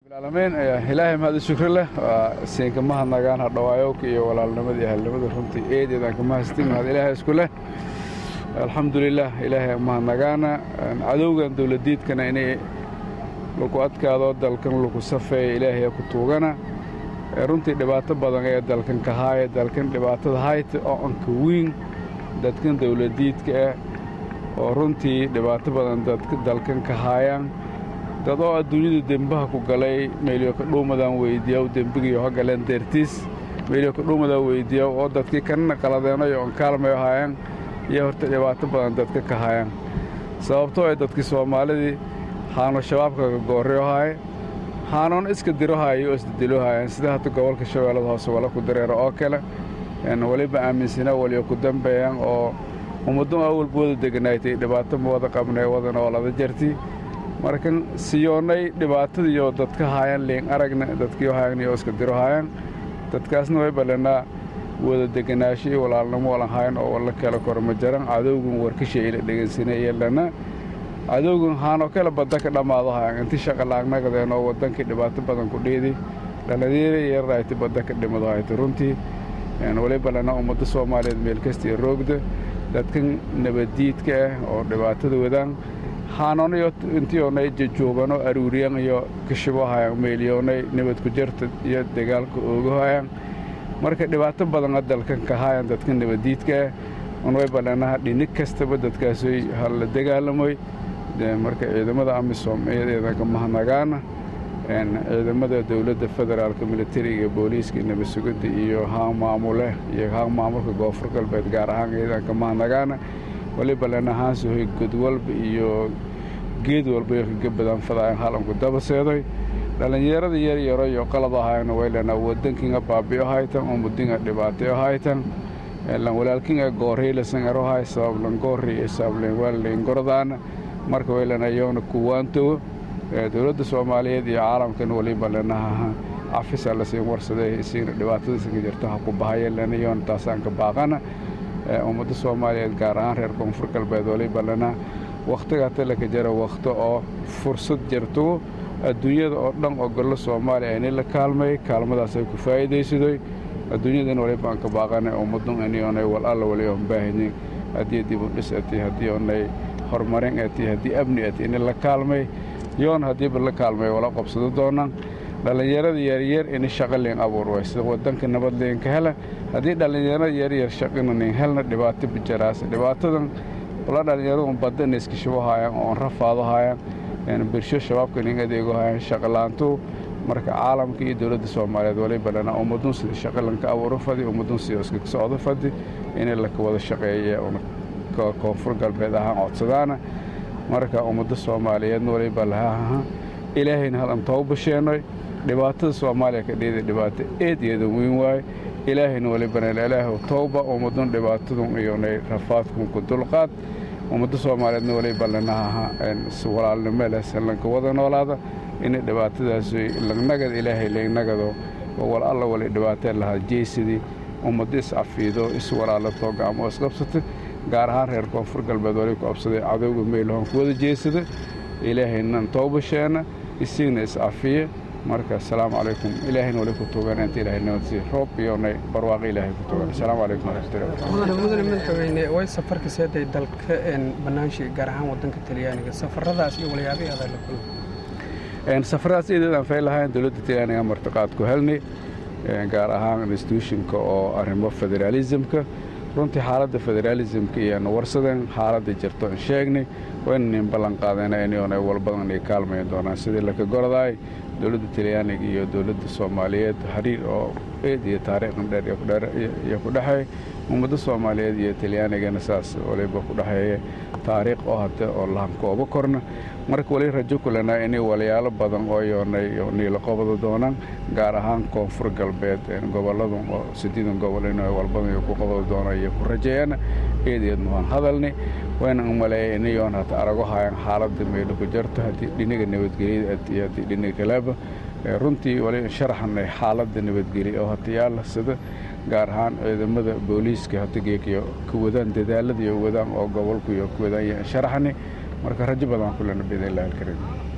alamiin ilaahay mahad shukri leh waa siinka mahadnagaan hadhawaayowka iyo walaalnimada iyo halnimada runtii eedeedaan ka mahastin mahad ilaahay isku leh alxamdulilah ilaahay mahadnagaana cadowgan dowladiidkana inay lagu adkaado dalkan lagu safeeya ilaahay ku tuugana runtii dhibaato badan ee dalkan ka haaya dalkan dhibaatada hayta oo anka weyn dadkan dowladiidka ah oo runtii dhibaato badan dalkan ka haayaan dad oo adduunyada dembaha ku galay meelyo kadhuumadaan weydiiyaw dembigiiyo ha galeen deertiis meelyo kadhuumadaan weydiiyaw oo dadkii kanana qaladeenayo on kaalmayo haayaan iyo horta dhibaato badan dadka ka haayaan sababtoo ay dadkii soomaalidii haano shabaabka ka goorreyo haaye haanoon iska diro haayo oo isdedelo haayaan sida hadda gobolka shabeellada hoose wala ku dareero oo kale weliba aaminsana waliyo ku dambeeyaan oo ummaddo awalba wada deganaaytay dhibaato ma wada qabnay wadana oo lada jarti markan siyoonnay dhibaatadiiyo dadka haayaan liin aragna dadkii haayaan oo iska diro haayaan dadkaasna way ballanaa wada deganaasho iyo walaalnimo walan haayan oo walla kala koro ma jaran cadowgan warkashay ila dhegaysanaya lana cadowgan haanoo kale badda ka dhammaado hayan inti shaqalaagnagadeen oo waddankii dhibaato badan ku dhiidi dhallinyara yarrayti badda ka dhimado hayta runtii waliba lana ummadda soomaaliyeed meel kastii roogda dadkan nabaddiidka ah oo dhibaatada wadaan haanonayo intiyoonay jajoobanoo aruuriyan iyo kashibo hayan meelyoonay nabad ku jarta iyo dagaalka ooga hayan marka dhibaato badana dalkan ka hayan dadka nabaddiidka ah unway balanaha dhinig kastaba dadkaasay hala dagaalamoy marka ciidamada amisom iyadeedanka mahanagaana ciidamada dowladda federaalka militariga booliiska nabad sugidda iyo haan maamule iyo haan maamulka koonfur galbeed gaar ahaan iyadanka mahanagaana waliba lanahaansuhoy god walba iyo geed walba iyo kaga badan fadaayan halanku dabaseedoy dhallinyarada yaryaro iyo qalad ahayna waylana wadankinga baabi'o haytan umudinga dhibaatayo haytan lan walaalkinga goorhaylasan erohay sabablan goorri iyo sabablan waalleyn gordaana marka waylana yoona kuwaantowo dowladda soomaaliyeed iyo caalamkan waliba lanaha cafisa lasiin warsaday isiina dhibaatadiisanka jirto ha ku bahaya lana yoona taasaan ka baaqana ummadda soomaaliyeed gaar ahaan reer koonfur galbeed waliba lana wakhtigaa talaka jara wakhto oo fursad jirto adduunyada oo dhan oo gollo soomaaliya ini la kaalmay kaalmadaasay ku faa'iidaysadoy adduunyadan waliba aan ka baaqanay ummadun inionay wal alla wali oon baahinin haddii dib u dhis ati haddii oonay horumarin ati haddii amni ati ini la kaalmay yoon haddiiba la kaalmay wala qabsado doonaan dhallinyarada yaryar ini shaqo liin abuur way sida wadanka nabad liinka hela haddii dhallinyarada yaryar shaqina liin helna dhibaato bijaraasa dhibaatadan wala dhallinyaradu badda ina iska shubo haayaan oon rafaado haayaan birsho shabaabka liin adeego haayaan shaqolaantu marka caalamka iyo dowladda soomaaliyeed waliba lana ummadun sida shaqo lanka abuuro fadi ummadun sida iska socdo fadi inay laka wada shaqeeya koonfur galbeed ahaan codsadaana marka ummadda soomaaliyeedna waliba lahaha ilaahayna halan toobasheenoy dhibaatada soomaaliya ka dhiida dhibaato eed eedan weyn waaye ilaahayna walibana ilaahu towba ummadun dhibaatadun iyonay rafaadkun ku dulqaad ummadda soomaaliyeedna waliba lanaha walaalnimo leh lanka wada noolaada inay dhibaatadaas lagnagad ilaahay lagnagado wal alla wali dhibaatee lahaa jeysadii ummadda is-cafiido is-walaalato gacmo isqabsata gaar ahaan reer koonfur galbeed wali ku absaday cadowga meelhoon ku wada jeesada ilaahaynan toobasheena isigna is-cafiye marka asalaamu calaykum ilaahayna wali ku tugan inta ilahay nabadsiiya roob iyonay barwaaqo ilaahay ku tugan asalaamu calaykum waraxmatullahi mudane madaxweyne way safarka seeday dalka bannaanshiga gaar ahaan wadanka talyaaniga safaradaas iyo walyaabihii adaa la kulma safaradaas ideedaan fay lahayn dowladda talyaaniga martiqaad ku helnay gaar ahaan instituushinka oo arrimo federaalisamka runtii xaaladda federaalisamka iyoanu warsadeen xaaladda jirto aan sheegnay waynanin ballan qaadayna inyoona walbadan ay kaalmayn doonaan sidii laka gordaay dowladda talyaaniga iyo dowladda soomaaliyeed xiriir oo eed iyo taariikhan dheer iyo ku dhexeey ummadda soomaaliyeed iyo talyaanigana saas waliba ku dhexeeya taariikh oo hade oo lahankooba korna marka wali rajo kulanaa inay walyaalo badan oo yoonay niila qobada doonaan gaar ahaan koonfur galbeed gobolladan oo sideedan gobol in walbadan ku qobada doonaan iyo ku rajeeyana eedeedna waan hadalni wayna umaleeya inayoon hata arago hayan xaaladda meelo ku jarto haddii dhinaga nabadgelyada iyo haddii dhinaga kalaaba runtii wali sharaxanay xaaladda nabadgelya oo hata yaala sida gaar ahaan ciidamada booliiska hata geekiyo ka wadaan dadaalada iyo wadaan oo gobolku iyo ku wadaan sharaxani marka rajo badan kulana biidn illahi alkariim